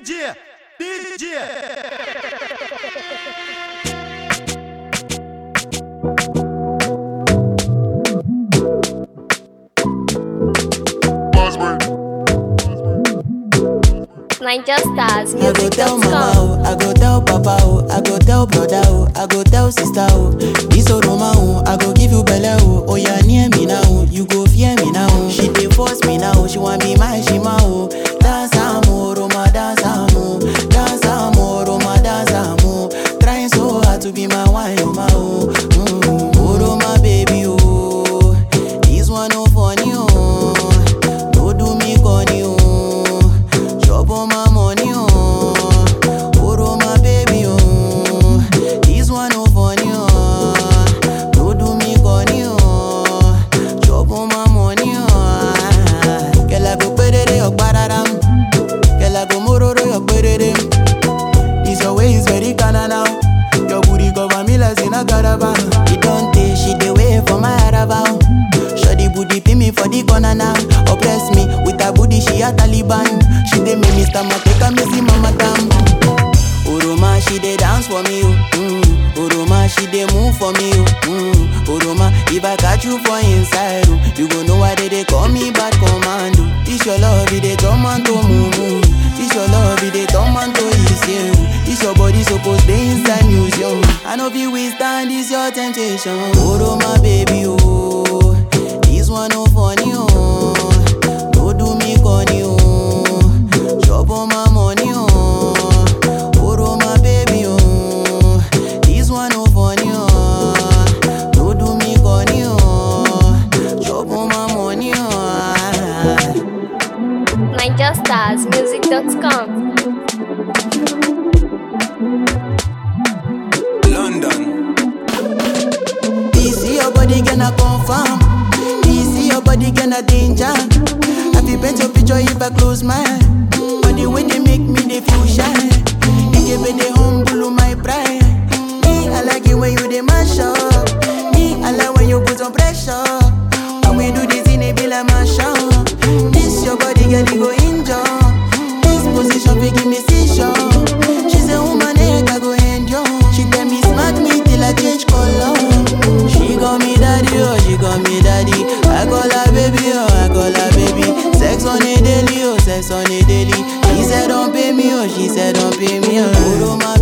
DJ, DJ. Niger Stars, I go tell mama, music.com. oh, I go tell papa, oh, I go tell brother, oh, I go tell sister, oh. This Oroma, oh, I go give you belle, oh. Oh, yeah, near me now, oh, you go fear me now. oh. She dey force me now, she want be my shima, oh. Dance amo, Roma, dance amo, dance amo, Roma, dance amo. Trying so hard to be my wine, oh, my, oh. Mm, Oroma, baby, oh. This one no funny, oh. No do me corny, oh. Chop on my money, oh. Oro my baby, oh. This one no funny, oh. No do me corny, oh. Chop on my money, oh. Girl, I go perere your pararam. Girl, I go mororo your perere. This your way is very kinda now. Your booty cover me like in a caravan. It don't take she the way for my caravan. Shoddy booty pin me for the corner now. Oppress me with her booty, she a Taliban. She dey make me stomach take a missy mama tam. Oroma, she dey dance for me, oh. Mm. Oroma, she dey move for me, oh. Mm. Oroma, if I catch you for inside, oh, you go know why they dey call me bad commando. This your love, it dey turn man to mumu. This your love, it dey turn man to easy. This your body supposed dey inside museum. I know if we stand this your temptation. Oroma, baby, oh. This one no funny, oh. No do me corny, oh. Chop on my money, oh. Oro my baby, oh. This one no funny, oh. No do me corny, oh. Chop on my money, oh. Niger Stars, music.com. London. This your body gonna confirm. This your body gonna danger. I feel paint your picture if I close my eye. But the way they make me they feel shy. They give me the humble my pride. Me I like it when you they mash up. Me I like when you put on pressure. When we do this in a be like mash up. This your body girl you go injure. This position fi give me seizure. She say woman egg I go endure. She tell me smack me till I change color. She call me daddy, oh, she call me daddy. I call her baby, oh, I call her baby. Sex on a daily, oh, sex on a daily. He said don't pay me, oh, she said don't pay me, oh. Oro my